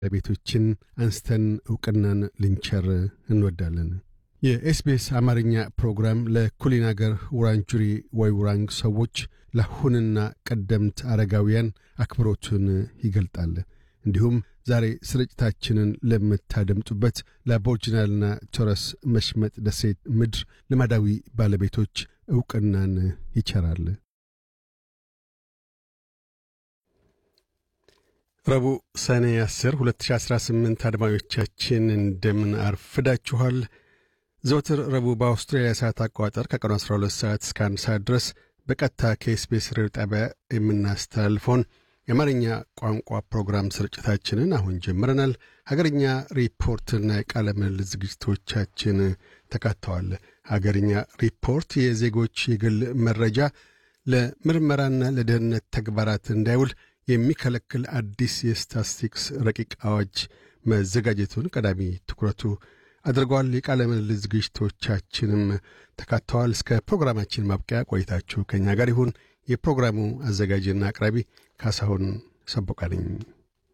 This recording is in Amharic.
ባለቤቶችን አንስተን ዕውቅናን ልንቸር እንወዳለን። የኤስቢኤስ አማርኛ ፕሮግራም ለኩሊን አገር ውራንጁሪ ወይ ውራንግ ሰዎች ለአሁንና ቀደምት አረጋውያን አክብሮቱን ይገልጣል። እንዲሁም ዛሬ ስርጭታችንን ለምታደምጡበት ለአቦርጅናልና ቶረስ መሽመጥ ደሴት ምድር ልማዳዊ ባለቤቶች ዕውቅናን ይቸራል። ረቡዕ ሰኔ 10 2018 አድማጮቻችን እንደምን አርፍዳችኋል። ዘወትር ረቡዕ በአውስትራሊያ ሰዓት አቆጣጠር ከቀኑ 12 ሰዓት እስከ 1 ሰዓት ድረስ በቀጥታ ከኤስቢኤስ ሬዲዮ ጣቢያ የምናስተላልፈውን የአማርኛ ቋንቋ ፕሮግራም ስርጭታችንን አሁን ጀምረናል። ሀገርኛ ሪፖርትና የቃለ ምልልስ ዝግጅቶቻችን ተካተዋል። ሀገርኛ ሪፖርት የዜጎች የግል መረጃ ለምርመራና ለደህንነት ተግባራት እንዳይውል የሚከለክል አዲስ የስታትስቲክስ ረቂቅ አዋጅ መዘጋጀቱን ቀዳሚ ትኩረቱ አድርገዋል። የቃለ ምልልስ ዝግጅቶቻችንም ተካተዋል። እስከ ፕሮግራማችን ማብቂያ ቆይታችሁ ከእኛ ጋር ይሁን። የፕሮግራሙ አዘጋጅና አቅራቢ ካሳሁን ሰቦቃ ነኝ።